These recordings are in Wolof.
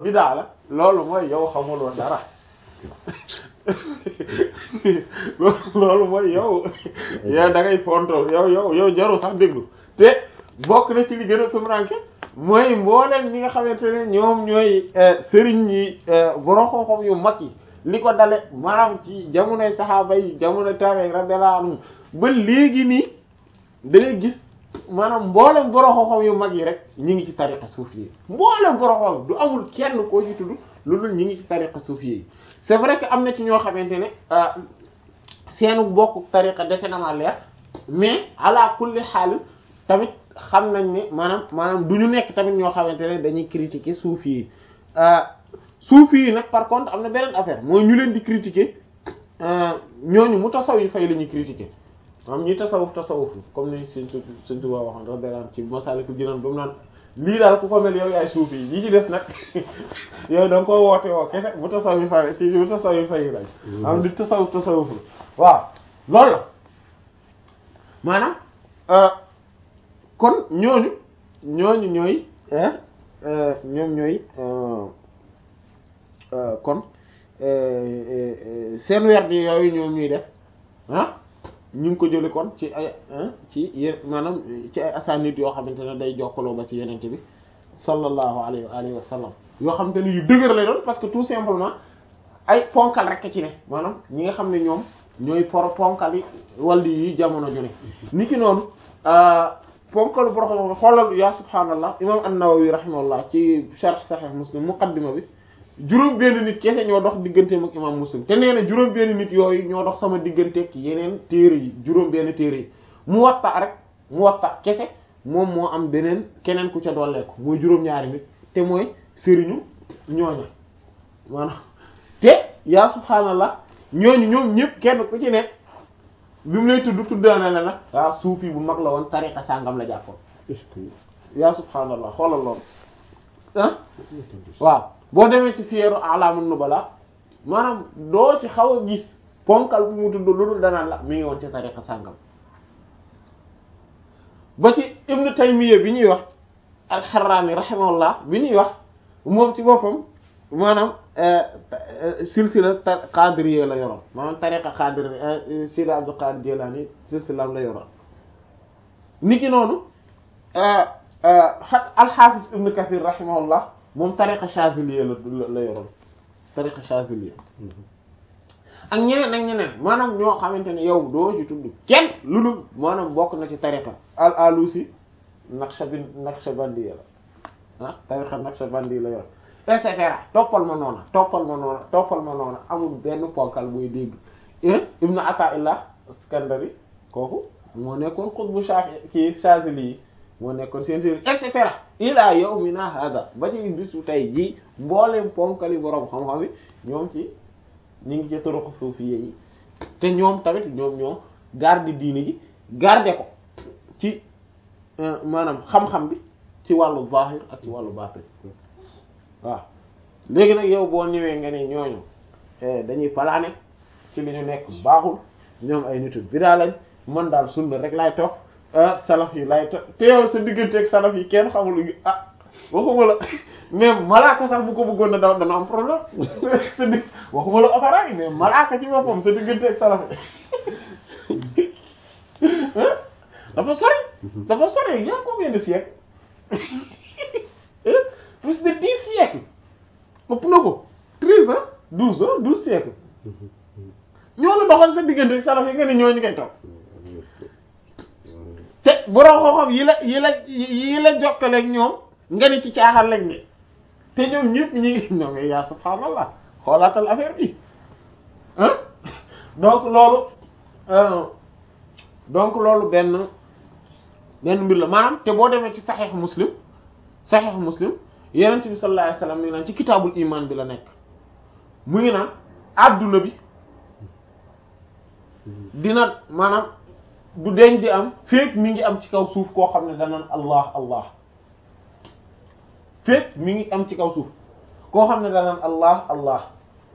bidaa la loolu mooy yow xamuloo dara loolu mooy yow yow da ngay fonto yow yow yow jaru sax déglu te bokk na ci li gën a tumranke mooy mbooleen ñi nga xamante ne ñoom ñooy sëriñ yi borom xam-xam yu mag yi li ko dale maanaam ci jamonoy saxaaba yi jamonoy tabe radiyallahu anhum ba léegi nii da ngay gis maanaam mboolem borom xam-xam yu mag yi rek ñi ngi ci tariqa suufi yi mboolem borom xam du amul kenn koo ci tudd lu dul ñi ngi ci tariqa suufi yi c'est vrai que am na ci ñoo xamante ne seenu bokk tariqa dese na ma leer mais ala kulli xaal tamit xam nañ ne maanaam maanaam du ñu nekk tamit ñoo xamante ne dañuy critiquer suufi yi suufi yi nag par contre am na beneen affaire mooy ñu leen di critiquer ñooñu mu tasaw yi fay la ñuy critiquer am ñi tasawuf tasawuf comme ni suñ suñ Tuubaa waxoon radiyallahu anhu ci Masaalikul Jinaan ba mu naan lii daal ku ko mel yow yaay suufi yi yi ci des nag yow da nga koo woote woo kese mu tasaw yi fay ci mu tasaw yi fay lañ am di tasawuf tasawuf waaw loolu la maanaam kon ñooñu ñooñu ñooy ñoom ñooy kon seen werd yooyu ñoom ñuy def ah ñu ngi ko jële kon ci ay ci yé maanaam ci ay asanid yoo xamante ne day jokkaloo ba ci yenente bi sallallahu alayhi wa alihi wa sallam yoo xamante ne yu dëgër lay doon parce que tout simplement ay ponkal rek ci ne maanaam ñi nga xam ne ñoom ñooy por ponkal yi walli yi jamono ju ne ni ki noonu ponkalu boroxam xoolal yaa subhaanallah imam an-Nawawi rahimahullah ci sharh sahih muslim muqaddima bi juróom benn nit kese ñoo dox digganteem ak imam muslim te nee na juróom benn nit yooyu ñoo dox sama digganteeg yeneen téere yi juróom benn téere yi mu watta rek mu watta kese moom moo am beneen keneen ku ca dolleeku mooy juróom-ñaari nit te mooy sëriñu ñooña maanaam te yaa subhaanallah ñooñu ñoom ñëpp kenn ku ci nekk bi mu lay tudd tuddaana la nag waaw suufi bu mag la woon tariqa sàngam la jàppoon yaa subhaanallah xoolal loolu ah waaw boo demee ci siyeeru alaamun nubala maanaam doo ci xaw a gis ponkal bu mu tudd lu dul danaan la mi ngi woon ci tariqa sàngam ba ci ibnu taymiya bi ñuy wax alxarraani rahimahullah bi ñuy wax moom ci boppam maanaam silsila qadiriyya la yoroon maanaam tariqa qadir sidi abdul qadir jilani silsilam la yoroon niki noonu xat alxaafis ibnu kathir rahimahullah moom tariqa Chaziliya la la yoroon tariqa Chaziliya ak ñeneen ak ñeneen maanaam ñoo xamante ne yow doo ci tudd kenn lu dul maanaam bokk na ci tariqa al alusi naqshbandi naqshbandiya la ah tariqa naqshbandi la yor et cetera toppal ma noona toppal ma noona toppal ma noona amul benn ponkal buy dégg ibnu Ata'illah Iskandari kooku moo nekkoon xutbu Shafi ci Chazili yi moo nekkoon seen seen et cetera ila yawmina hada ba ci bisu tey ji mbooleem ponkali borom xam-xam yi ñoom ci ñu ngi ci turuq suufiyya yi te ñoom tamit ñoom ñoo garder diini ji garder ko ci maanaam xam-xam bi ci wàllu zahir ak ci wàllu batin waaw léegi nag yow boo ñëwee nga ne ñooñu dañuy palaane ci li ñu nekk baaxul ñoom ay nitu bidaa lañ man daal sunna rek laay topp salaf yi lay topp te yow sa digganteeg salaf yi kenn xamul ah waxuma la mais malaaka sax bu ko bëggoon na daw dana am problème sa dig waxuma la appareil mais malaaka ci boppam sa digganteeg salaf yi dafa sori dafa sori y a combien de siècles plus de dix siècles ëpp na ko treize ans douze ans douze siècles ñoo la doxal sa digganteeg salaf yi nga ne ñooñu ngay topp te borom xam-xam yi la yi la yi la jokkaleeg ñoom nga ni ci caaxaan lañ ne te ñoom ñëpp ñi ngi ñoom yaa subhaanallah xoolaatal affaire bi ah donc loolu donc loolu benn benn mbir la maanaam te boo demee ci saxiix muslim saxiix muslim yonent bi sallallahu alayhi wasallam mi ngi naan ci kitaabul iman bi la nekk mu ngi naan adduna bi dina maanaam du deñ di am féeg mi ngi am ci kaw suuf koo xam ne danaan allah allah féeg mi ngi am ci kaw suuf koo xam ne danaan allah allah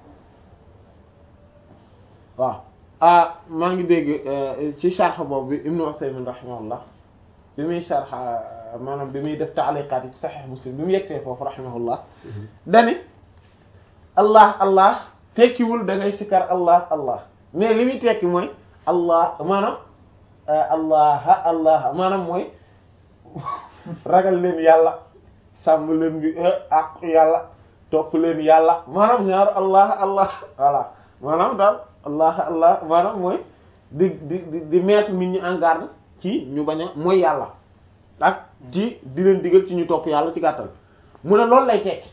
waaw ah maa ngi dégg ci sharh boobu bi ibnu Usaymin rahimahullah bi muy sharh maanaam bi muy def taaliqaat yi ci Sahih Muslim bi mu yegsee foofu rahimahullah dani allah allah tekkiwul da ngay sikar allah allah mais li muy tekki mooy allah maanaam allah allah maanaam mooy ragal leen yàlla sàmm leen bi ak yàlla topp leen yàlla maanaam ñaar allah allah voilà maanaam daal allah allah maanaam mooy di di di di mettre nit ñi en garde ci ñu bañ a mooy yàlla ak ci di leen digal ci ñu topp yàlla ci gàttal mu ne loolu lay tekki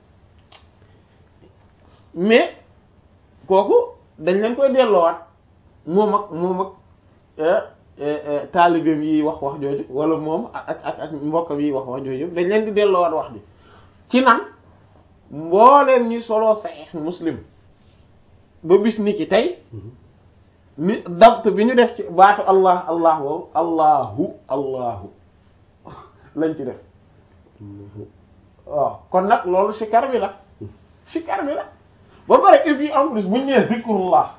mais kooku dañ leen koy delloowaat moom ak moom ak taalibeem yi wax wax jooju wala moom ak ak ak mbokkam yi wax wax jooju dañ leen di delloowaat wax ji ci nan mbooleem ñi solo Sahih Muslim ba bis ni ki tey ni dabt bi ñu def ci baatu allah allah woowu allahu allahu lañ ci def waaw kon nag loolu sikar bi la sikar bi la ba pare et puis en plus bu ñu nee zikrullah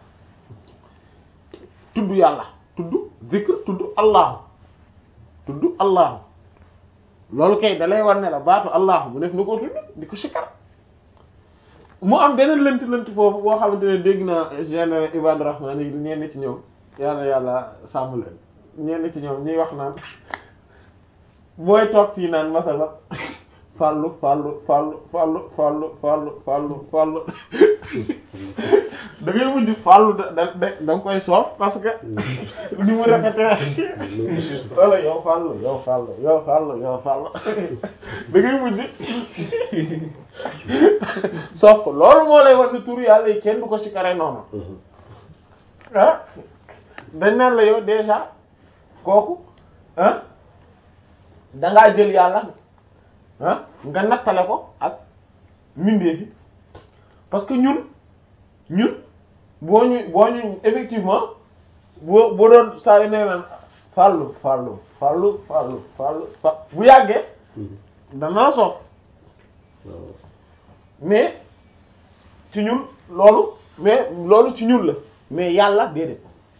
tudd yàlla tudd zikr tudd allahu tudd allahu loolu kay da lay war ne la baatu allahu mu def na koo tudd di ko sikar mu am beneen lënt lënt foofu boo xamante ne dégg naa général Ibadu Rahman yi ñenn ci ñoom yàlla yàlla sàmm leen ñenn ci ñoom ñuy wax naan booy toog fii naan masala fàllu fàllu fàllu fàllu fàllu fàllu fàllu fàllu da ngay mujj fàllu da da da nga koy soof parce que ni mu rafetee wala yow fàllu yow fàllu yow fàllu yow fàllu da ngay mujj soof ko loolu moo lay war ni turu yàlla yi kenn du ko sikare noonu ah dañ naan la yow déjà kooku ah dangaa jël yàlla ah nga nattale ko ak mbindeef yi parce que ñun ñun boo ñu boo ñu effectivement boo boo doon saa yu nee naan fàllu fàllu fàllu fàllu fàllu fa bu yàggee dana la soof mais ci ñun loolu mais loolu ci ñun la mais yàlla déedéet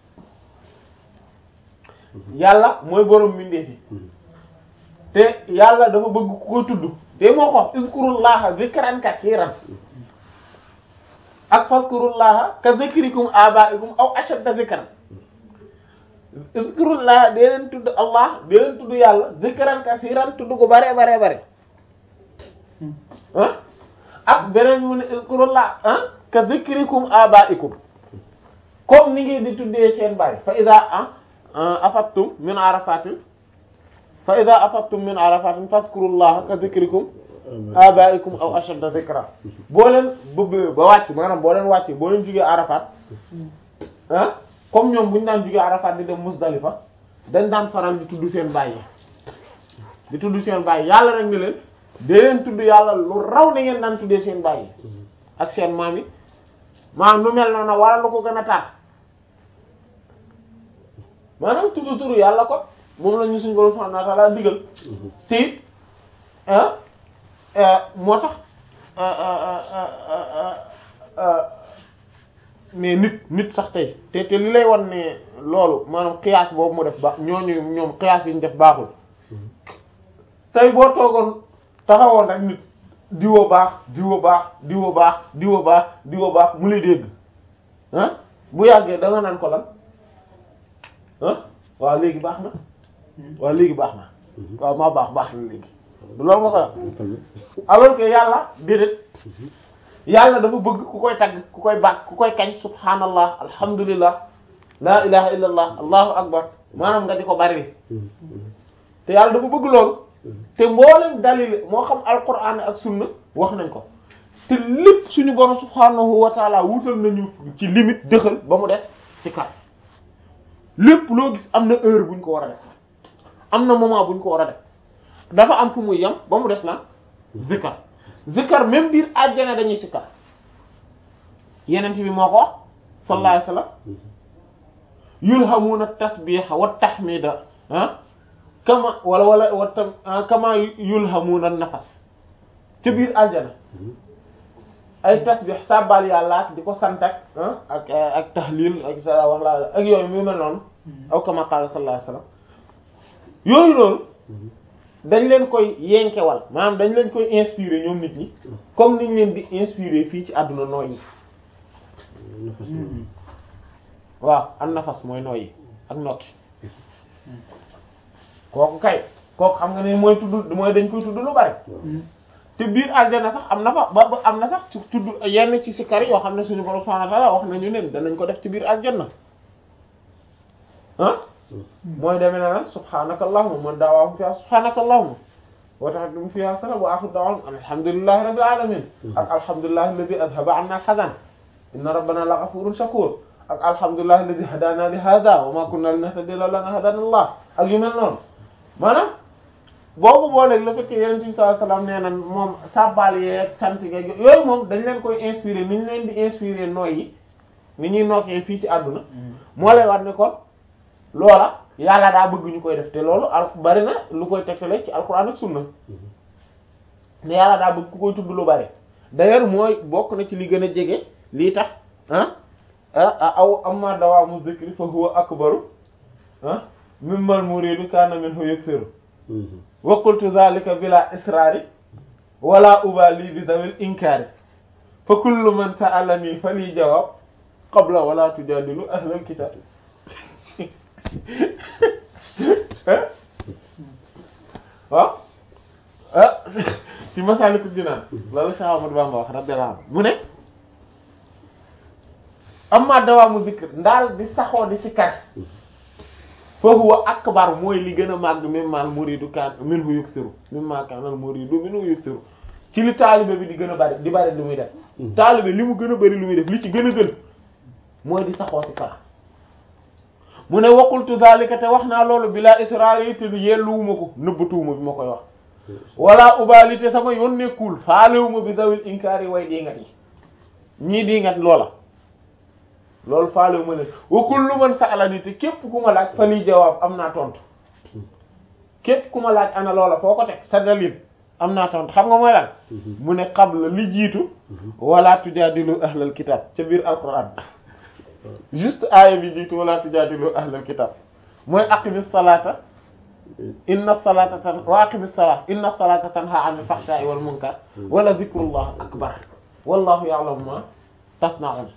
yàlla mooy borom mbindeef yi te yàlla dafa bëgg ku ko tudd te moo ko izkurullaha zikran kasiran ak fazkurullaha ka zikrikum abaikum aw ashadda zikran izkurullaha dee leen tudd allah dee leen tudd yàlla zikran kasiran tudd ko bare bare bare ah ak beneen mu ne izkurullaha ah ka zikrikum abaikum comme ni ngeen di tuddee seen baay fa iza afattum min arafatin fa ida afattum min arafatin fazkurullaha ka zikrikum abaikum aw ashadda zikra boo leen bëgg ba wàcc maanaam boo leen wàccee boo leen jugee arafat ah comme ñoom bu ñu daan jugee arafat di dem musdalifa dañ daan faral di tudd seen bàyyi di tudd seen bàyyi yàlla rek ne leen dee leen tudd yàlla lu raw na ngeen daan tuddee seen bàyyi ak seen maam yi maanaam lu mel noonu wala lu ko gën a taat maanaam tudd turu yàlla ko moom la ñu suñu borom subhanahu wa ta'ala digal te it moo tax mais nit nit sax tey te te li lay wan ne loolu maanaam xiyaas boobu mu def ba ñooñu ñoom xiyaas yi ñu def baaxul tey boo toogoon taxawoon rek nit diwo baax diwo baax diwo baax diwo baax diwo baax mu lay dégg ah bu yàggee da nga naan ko lan ah waaw léegi baax na waaw léegi baax na waaw maa baax baax na léegi du loolu ma koy wax alors que yàlla déedéet yàlla dafa bëgg ku koy tagg ku koy baax ku koy kañ subhanallah alhamdulillah la ilaha illallah allahu akbar maanaam nga di ko bari te yàlla dafa bëgg loolu te mboolem dalil moo xam alquran ak sunna wax nañ ko te lépp suñu borom subhanahu wa taala wutal nañu ci limite dëxal ba mu des ci kat lépp loo gis am na heure buñ ko war a def am na moment buñ ko war a def dafa am fu muy yem ba mu des la zikar zikar même biir àjjana dañuy sikkar yenent bi moo ko wax sallallahu alayhi wasallam yulhamuna tasbiha wa tahmida ah kama wala wala wa tam kama yulhamuna nafas ca biir àjjana ay tasbih sabbal yàlla ak di ko sant ak ak ak tahlil ak sa wax la ak yooyu mu mel noonu aw kama qala sallallahu alayhi wasallam yooyu noonu dañ leen koy yenkewal maanaam dañ leen koy inspirer ñoom nit ñi comme niñ leen di inspirer fii ci àdduna nooy yi nafas waaw an nafas mooy nooy yi ak nokki kooku kay kooku xam nga ne mooy tudd mooy dañ koy tudd lu bari te biir aljana sax am na fa ba ba am na sax ci tudd yenn ci sikar yoo xam ne suñu borom subhanahu wa ta'ala wax nañu ne danañ ko def ci biir aljanna ah mooy demee na lan subhanaka allahumma man daawaahum fiha subhanaka allahumma wa tahaddumu fiha salam wa akhiru da'wahum alhamdulillahi rabbil alamin ak alhamdulillahi alladhi adhaba 'anna al-hazan inna rabbana la ghafurun shakur ak alhamdulillahi alladhi hadana li hadha wa ma kunna linahtadiya lawla an hadana allah ak yu mel noonu maanaam boobu booleeg la fekkee yeneen bi sallallahu alayhi wasallam nee na moom sabbal yeeg sant yeeg yooyu moom dañ leen koy inspiré ni ñu leen di inspiré nooy yi ni ñuy nokkee fii ci àdduna moo lay war ne kon loola yàlla daa bëgg ñu koy def te loolu al bari na lu koy tegtale ci alquran ak sunna ne yàlla daa bëgg ku koy tudd lu bari d'ailleurs mooy bokk na ci li gën a jege lii tax ah ah aw amma dawaamu dhikri fa huwa akbaru ah mimmal muridu kana minhu yaksiru wa qultu dhalika bila israari wala ubali bi dawil inkaari fa kullu man sa'alani fali jawab qabla wala tujadilu ahlal kitab waaw ah ci Masaalikul Jinaan loolu Cheikh Ahmadou Bamba wax radiyallahu anhu mu ne amma dawaamu zikr ndaal di saxoo di sikkar fa huwa akbar mooy li gën a màgg mimmal muridu kaan minhu yuksiru mimma kaanal muridu minhu yuksiru ci li taalibe bi di gën a bari di bari lu muy def taalibe li mu gën a bari lu muy def li ci gën a gën mooy di saxoo sikkar mu ne waqultu zalika te wax naa loolu bila israar yi te yelluwuma ko nëbbatuwuma bi ma koy wax wala ubalite sama yoon nekkul faalewuma bi dawil inkaar yi way dingat yi ñii dingat loola loolu faalewuma leen wa kullu man sa'alani te képp ku ma laaj fa lii jawaab am naa tontu képp ku ma laaj ana loola foo ko teg sa dalil am naa tontu xam nga mooy lan mu ne qabla li jiitu wala tujaadilu ahlal kitab ca biir alquran juste aaya bi jiitu wala tujaadilu ahlal kitab mooy aqimis salata inna salata tan wa aqimis salata inna salata tanha anil fahsha'i wal munkar wala zikrullah akbar wallahu ya'lamu ma tasna'un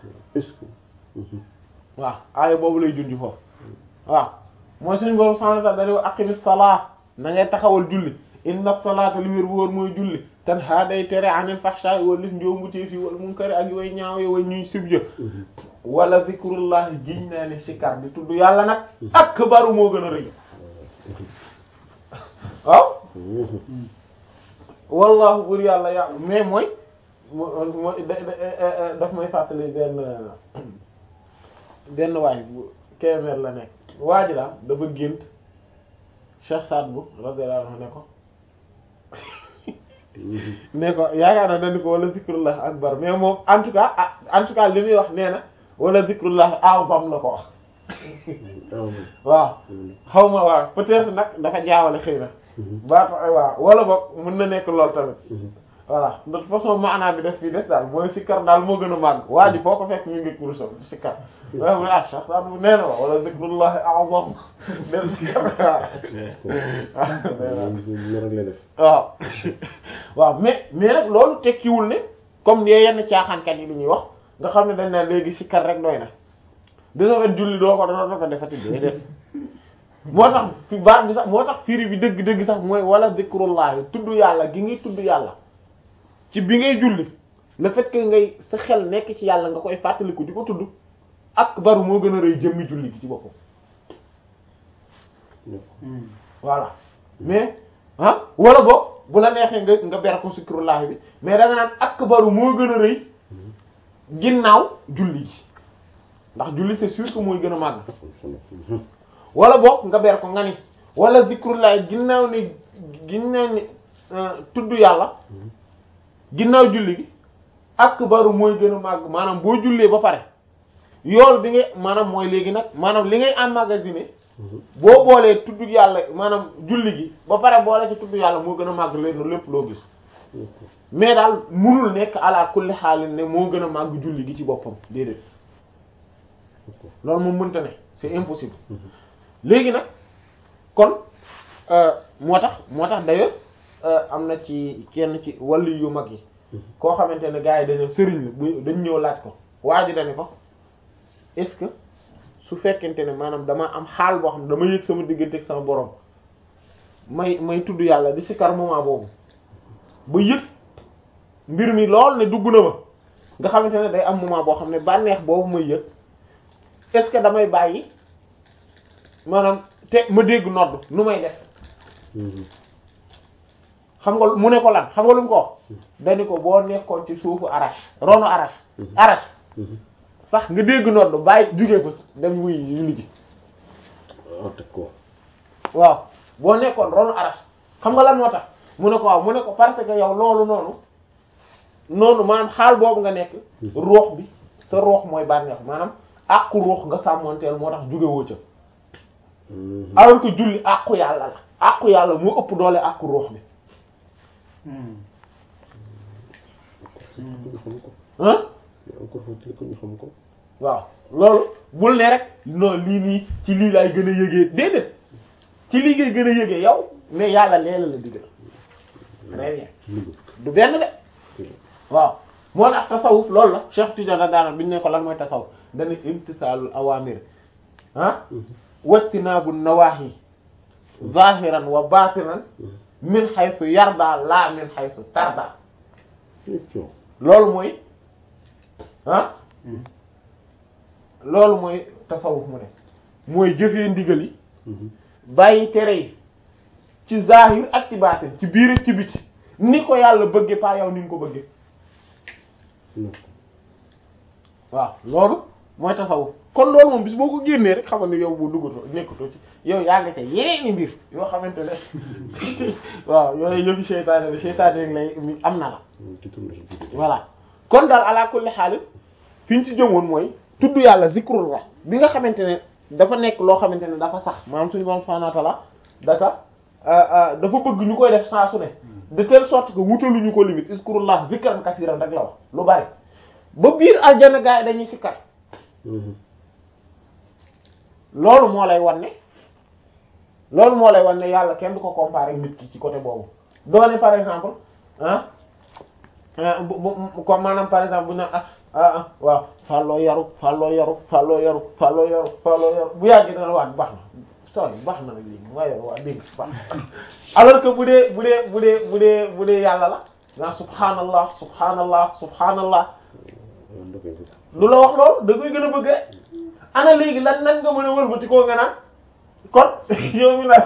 waaw aaya boobu lay junj foofu waaw mooy suñu borom subhanahu wa ta'ala dañu wax aqimis salata na ngay taxawal julli inna salata li wér bu wóor mooy julli tanha day tere anil fahsha'i wal lif njoomutee fi wal munkar ak way ñaaw way ñuy sibja wala zikrullah giñ naa ne sikar di tudd yàlla nag akbaru moo gën a rëy waaw wallahu bur yàlla yàlla mais mooy mooy daf may fàttali benn benn waay bu Kébémer la nekk waa ji daal dafa gént Cheikh Saad Bou radiyallahu anhu ne ko ne ko yaakaar na dañu ko wala zikrullah akbar mais moom en tout cas en tout cas li muy wax nee na wala zikrullah a'zam la ko wax waaw xaw ma waaw peut-être nag dafa jaawale xëy na baatu ay waaw wala boog mën na nekk lool tamit voilà de toute façon maanaa bi def fii des daal mooy sikkar daal moo gën a màgg waa ji foo ko fekk ñu ngi kurusam sikkar waaw muy ah Cheikh Saad Bou nee na wa wala zikrullah a'zam del sikkar waaw waaw mais mais nag loolu tekkiwul ne comme ne yenn caaxaankat yi li ñuy wax nga xam ne dañ naan léegi sikkar rek doy na dina fen julli doo ko doo ko defati déedéet moo tax fi baat bi sax moo tax firi bi dëgg-dëgg sax mooy wala zikrullah tudd yàlla gi ngay tudd yàlla ci bi ngay julli le fait que ngay sa xel nekk ci yàlla nga koy fàttaliku di ko tudd ak baru moo gën a rëy jëmmi julli gi ci boppam voilà mais ah wala boog bu la neexee nga nga ber ko zikrullah bi mais da nga naan ak baru moo gën a rëy ginnaaw julli gi ndax julli c'est sûr que mooy gën a màgg wala boog nga ber ko nga ni wala zikrullah ginnaaw ni ginnaaw ni tudd yàlla ginnaaw julli gi akbaru mooy gën a màgg maanaam boo jullee ba pare yool bi ngay maanaam mooy léegi nag maanaam li ngay emmagasiné boo boolee tudd yàlla maanaam julli gi ba pare boole ci tudd yàlla moo gën a màgg leen lépp loo gis mais daal munul nekk ala kulli xaalin ne moo gën a màgg julli gi ci boppam déedéet loolu moom mënta ne c'est impossible léegi nag kon moo tax moo tax d'ailleurs am na ci kenn ci wàllu yu mag yi koo xamante ne gars yi dañu sëriñ la bu dañ ñëw laaj ko waa ji dañu ko est-ce que su fekkente ne maanaam dama am xaal boo xam ne dama yëg sama diggante ak sama borom may may tudd yàlla di sikar moment boobu ba yëg mbir mi lool ne dugg na ma nga xamante ne day am moment boo xam ne bànneex boobu may yëg est-ce que damay bàyyi maanaam te ma dégg nodd nu may def xam nga mu ne ko lan xam nga lu mu ko wax dañu ko boo nekkoon ci suufu arache ronu arache arache sax nga dégg nodd bàyyi jóge fa dem wuy julli ji ah teg ko waaw boo nekkoon ronu arache xam nga lan moo tax mu ne ko waaw mu ne ko parce que yow loolu noonu noonu maanaam xaal boobu nga nekk ruux bi sa ruux mooy bànneex maanaam àqu ruux nga sàmmoonteel moo tax jóge woo ca alors que julli àqu yàlla la àqu yàlla moo ëpp doole àqu ruux bi ñu xam ko ah encore faut-il que ñu xam ko waaw loolu bul ne rek non lii nii ci lii laay gën a yëgee déedéet ci lii ngay gën a yëgee yow mais yàlla leela la digal très bien du benn de waaw moo tax tasawuf loolu la Cheikh Tidiane daana bi ñu ne ko lan mooy tasawuf dana imtisaalul awamir ah wajtinaabu nawaahi zahiran wa batinan min haythu yarda la min haythu tarda loolu mooy ah loolu mooy tasawuf mu ne mooy jëfee ndigal yi bàyyi tere yi ci zahir ak ci baatin ci biir ak ci biti ni ko yàlla bëgge pas yow ni nga ko bëgge waaw loolu mooy tasawuf kon loolu moom bis boo ko génnee rek xamal ne yow bu duggatoo nekkatoo ci yow yaa nga ca yeneeni mbir yoo xamante ne waaw yooyu yëfi seytaane la seytaane rek lay am na la voilà kon daal ala kulli xaalis fi ñu ci jëmoon mooy tudd yàlla zikrullah bi nga xamante ne dafa nekk loo xamante ne dafa sax maanaam suñu borom subhanahu wa ta'ala daka dafa bëgg ñu koy def saa su ne de telle sorte que wutaluñu ko limite zikrullah zikran kasiran rek la wax lu bari ba biir aljana gaa yi dañuy sikkar loolu moo lay wan ne loolu moo lay wan ne yàlla kenn du ko comparer nit ki ci côté boobu doone par exemple ah bu bu comme maanaam par exemple bu ñu ah ah waaw fàlloo yaru fàlloo yaru fàlloo yaru fàlloo yaru fàlloo yaru bu yàggee dana waat baax na sooy baax na nag léegi waa yaru waa dégg baax alors que bu dee bu dee bu dee bu dee bu dee yàlla la nga subhanallah subhanallah subhanallah lu la wax loolu da koy gën a bëgg rek ana léegi lan nan nga mën a wëlbati koo nga naan kon yow mi naan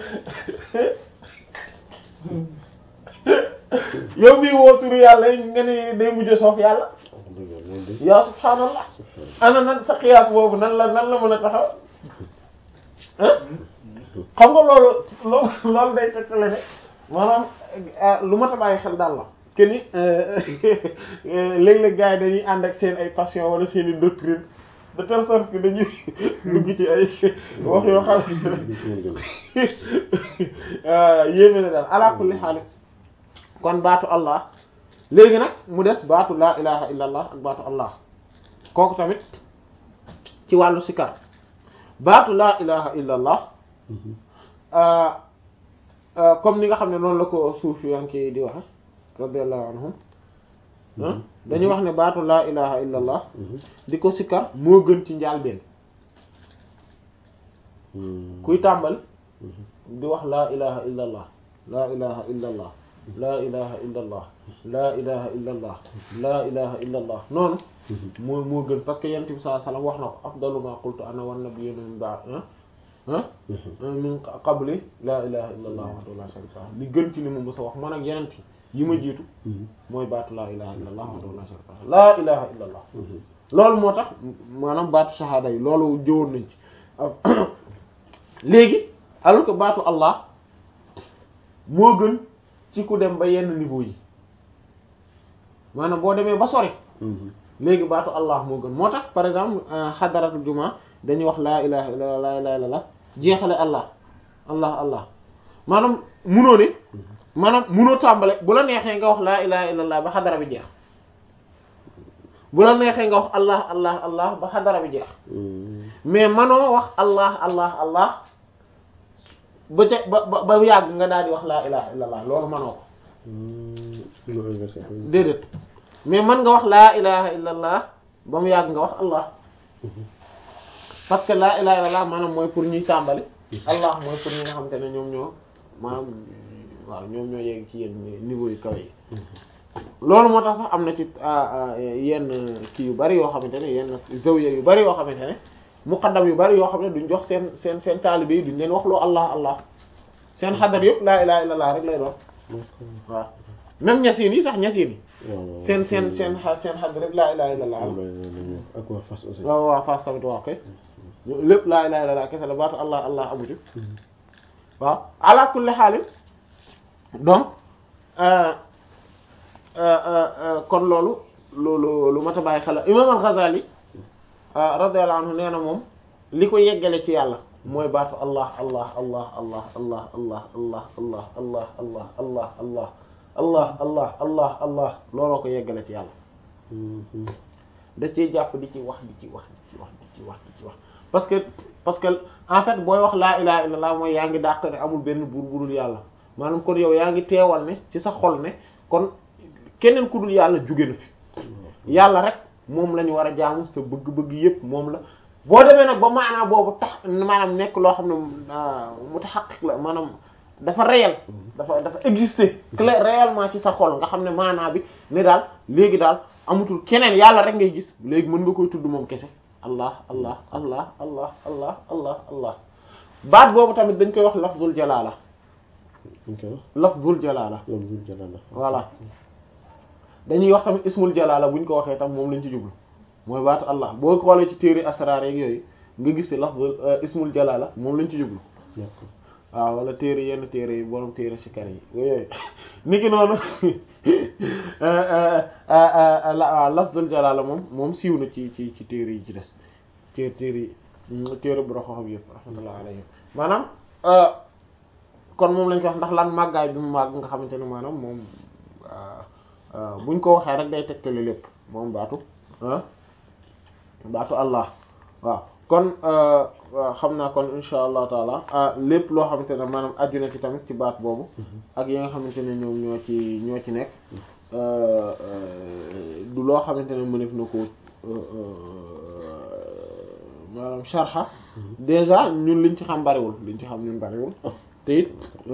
yow mi woo turu yàlla nga ne day mujj soof yàlla yaa subhaanallah ana nan sa xiyaas boobu nan la nan la mën a taxaw ah xam nga loolu loolu loolu day tekkale ne maanaam lu ma ta bàyyi xel daal la que ni léeg-léeg gars yi dañuy ànd ak seen ay passion wala seen i doctrine de telle sorte que dañuy dugg ci ay wax yoo xam ne yéeme na daal ala kulli xaal kon baatu Allah léegi nag mu des baatu laa ilaha illa allah ak baatu Allah kooku tamit ci wàllu sikar baatu laa ilaha illa allah comme ni nga xam ne noonu la ko suufiyanke di waxe radiyallahu anhum dañuy wax ne baatu laa ilaha illa allah di ko sikkar moo gën ci njaalbeen kuy tàmbali di wax laa ilaha illa allah laa ilaha illa allah laa ilaha illa allah laa ilaha illa allah laa ilaha illa allah noonu moo moo gën parce que yonent bi sallallahu alayhi wasallam wax na ko afdalu ma qultu ana wan nabiyyuna min ba'd ah min qabli laa ilaha illa allah wahdahu la sharika lahu li gën ci li ma mës a wax man ak yeneen yi ma jiitu mooy baatu laa ilaha illa allah wahdahu la sharika lahu laa ilaha illa allah loolu moo tax maanaam baatu shahada yi loolu jëwoon nañ ci léegi alors que baatu allah moo gën ci ku dem ba yenn niveau yi maanaam boo demee ba sori léegi baatu allah moo gën moo tax par exemple xadaratul juma dañuy wax laa ilaha illallah laa ilaha illallah jeexale allah allah allah maanaam munoo ne maanaam munoo tàmbale bu la neexee nga wax laa ilaha illallah ba xadara bi jeex bu la neexee nga wax allah allah allah ba xadara bi jeex mais manoo wax allah allah allah ba ca ba ba ba yàgg nga daal di wax laa ilaha illallah loolu mënoo ko loolu inversé ko. déedéet mais mën nga wax laa ilaha illallah ba mu yàgg nga wax allah parce que laa ilaha illallah maanaam mooy pour ñuy tàmbali allah mooy pour ñi nga xamante ne ñoom ñoo maanaam waaw ñoom ñoo yegg ci yenn niveau yu kaw yi loolu moo tax sax am na ci yenn kii yu bari yoo xamante ne yenn zawiya yu bari yoo xamante ne muqaddam yu bari yoo xam ne duñ jox seen seen seen taalibe yi duñ leen wax loo allah allah seen xadar yëpp laa ilaha illallah rek lay doon waaw même ñasiin yi sax ñasiin yi waaw seen seen seen xa- seen xadar rek laa ilaha illallah am na ak waa Fass aussi. waaw waaw Fass tamit waaw kay lépp laa ilaha illallah kese la baatu allah allah amu ci waaw ala kulli xaalin donc euh, euh, euh, kon loolu loolu lu mat a bàyyi xel imam al-Ghazali radiyallahu anhu nee na moom li ko yeggale ci yàlla mooy baatu allah allah allah allah allah allah allah allah allah allah allah allah allah allah allah allah looloo ko yeggale ci yàlla da ciy jàpp di ci wax di ci wax di ci wax di ci wax di ci wax parce que parce que en fait booy wax laa ilaha illallah mooy yaa ngi dàq ne amul benn buur budul yàlla maanaam kon yow yaa ngi teewal ne ci sa xol ne kon keneen ku dul yàlla jóge na fi yàlla rek moom la ñu war a jaamu sa bëgg-bëgg yépp moom la boo demee nag ba maanaam boobu tax maanaam nekk loo xam ne mutahaqiq la maanaam dafa réel dafa dafa exister clair réellement ci sa xol nga xam ne maanaa bi ne daal léegi daal amutul keneen yàlla rek ngay gis léegi mën nga koy tudd moom kese allah allah allah allah allah allah allah baat boobu tamit dañ koy wax lafzul jalaala ok lafzul jalaala loolu jul jalala voilà dañuy wax tamit ismul jalaala buñ ko waxee tam moom lañ ci jublu mooy baatu allah boo xoolee ci téere asraar yeeg yooyu nga gis ci lafzul ismul jalaala moom lañ ci jublu d'accord waaw wala téere yenn téere yi borom téere sikar yi yooyu niki noonu waaw lafzul jalaala moom moom siiw na ci ci ci téere yi ci des téere téere yi téere bu roxo xam yëpp rahmatullah alayhi maanaam kon moom lañ ko wax ndax lan màggaay bi mu màgg nga xamante ne maanaam moom buñ ko waxee rek day tegtale lépp moom baatu ah baatu allah waaw kon xam naa kon insha allah taala lépp loo xamante ne maanaam aju na ci tamit ci baat boobu ak yi nga xamante ne ñoom ñoo ci ñoo ci nekk du loo xamante ne mënef na ko maanaam sharha déjà ñun liñ ci xam bariwul liñ ci xam ñun bariwul te it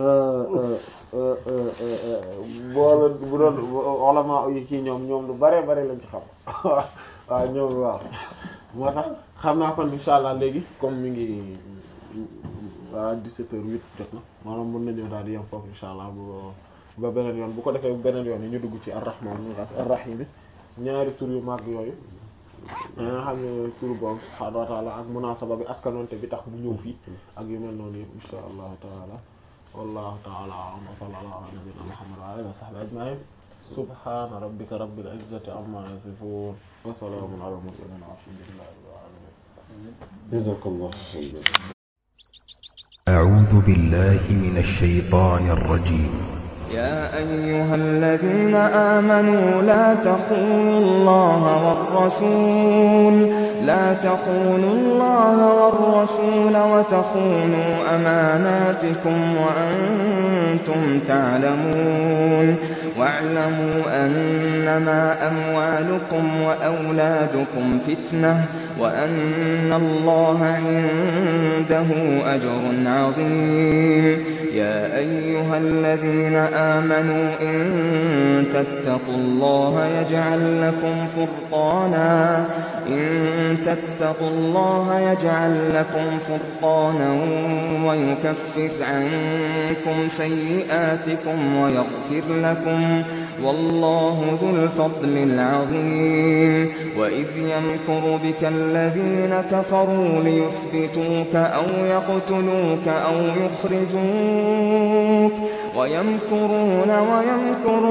boo bu doon ulama yi kii ñoom ñoom lu bare bare lañ ci xam waaw ñoom waaw moo tax xam naa kon insha allah léegi comme mi ngi waa 17 heures 8 jot na maanaam mën nañoo daal di yem foofu insha allah bu ba beneen yoon bu ko defee beneen yoon yi ñu dugg ci ar-rahman ar-rahim ñaari tur yu màgg yooyu nga xam ne tur boobu subhaanahu wa taala ak munaasaba bi askanoonte bi tax bu ñëw fii ak yu mel noonu yëpp insha allahu taala wallahu taala a'lam wa sallallahu ala nabiyyina muhammad wa alihi wa sahbihi ajma'in subhana rabbika rabbil izzati amma yasifun wa salamun ala al-mursalin walhamdulillahi rabbil alamin jazakallahu khayran أعوذ بالله من الشيطان الرجيم يا أيها الذين آمنوا لا تخونوا الله والرسول لا تخونوا الله والرسول وتخونوا أماناتكم وأنتم تعلمون واعلموا أنما أموالكم وأولادكم فتنة وأن الله عنده أجر عظيم يا أيها الذين آمنوا إن تتقوا الله يجعل لكم فرقانا إن تتقوا الله يجعل لكم فرقانا ويكفر عنكم سيئاتكم ويغفر لكم والله ذو الفضل العظيم وإذ يمكر بك الذين كفروا ليثبتوك أو يقتلوك أو يخرجوك ويمكرون ويمكر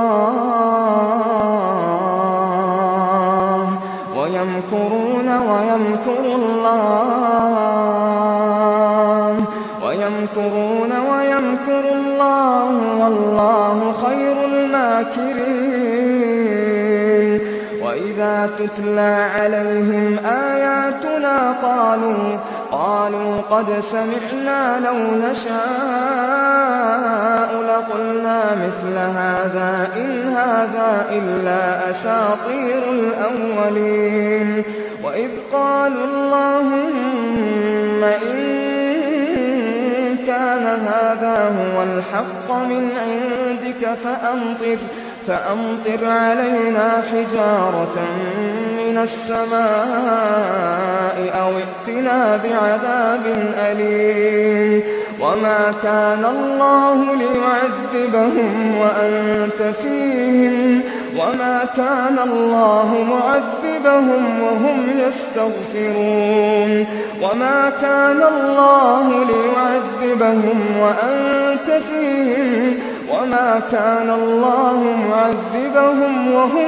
الله ويمكرون ويمكر الله ويمكرون ويمكر الله والله خير الماكرين وإذا تتلى عليهم آياتنا قالوا قالوا قد سمعنا لو نشاء لقلنا مثل هذا إن هذا إلا أساطير الأولين وإذ قالوا اللهم إن كان هذا هو الحق من عندك فأمطر فأمطر علينا حجارة من السماء أو ائتنا بعذاب أليم وما كان الله ليعذبهم وأنت فيهم وما كان الله معذبهم وهم يستغفرون وما كان الله ليعذبهم وأنت فيهم وما كان الله معذبهم وهم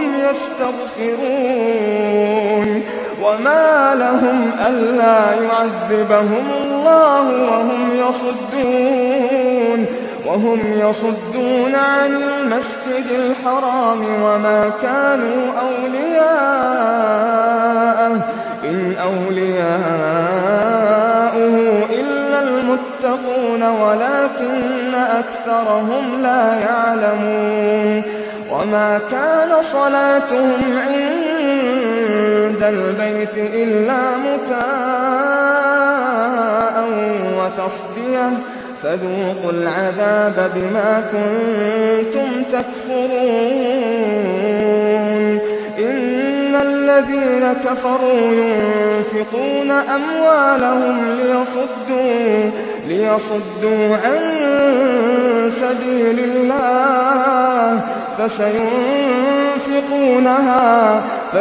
يستغفرون وما لهم ألا يعذبهم الله وهم يصدون وهم يصدون عن المسجد الحرام وما كانوا أولياءه إن أولياؤه إلا المتقون ولكن أكثرهم لا يعلمون وما كان صلاتهم عند البيت إلا مكاء وتصديه فذوقوا العذاب بما كنتم تكفرون إن الذين كفروا ينفقون أموالهم ليصدوا ليصدوا عن سبيل الله فسينفقونها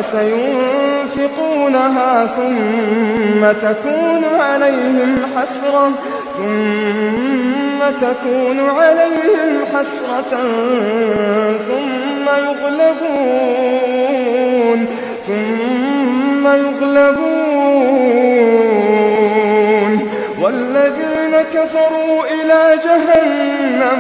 فسينفقونها ثم تكون عليهم حسرة ثم تكون عليهم حسرة ثم يغلبون ثم يغلبون والذين كفروا إلى جهنم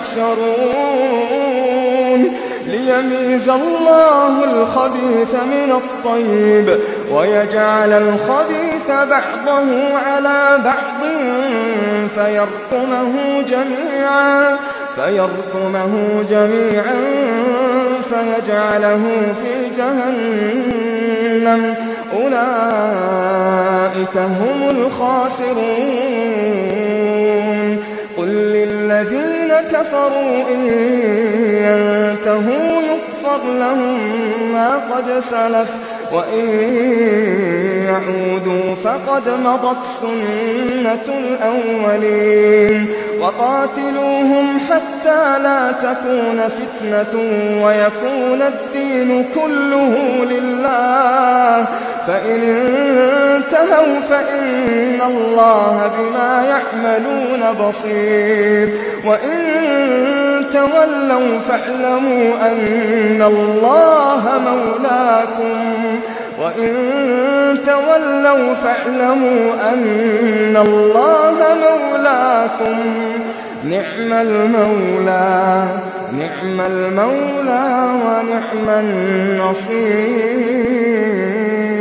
يحشرون ليميز الله الخبيث من الطيب ويجعل الخبيث بعضه على بعض فيرقمه جميعا فيرقمه جميعا فيجعله في جهنم أولئك هم الخاسرون قل للذين كفروا إن ينتهوا يغفر لهم ما قد سلف وإن يعودوا فقد مضت سنة الأولين وقاتلوهم حتى لا تكون فتنة ويكون الدين كله لله فإن انتهوا فإن الله بما يعملون بصير وإن تولوا فاعلموا أن الله مولاكم وإن تولوا فاعلموا أن الله مولاكم نعم المولى نعم المولى ونعم النصير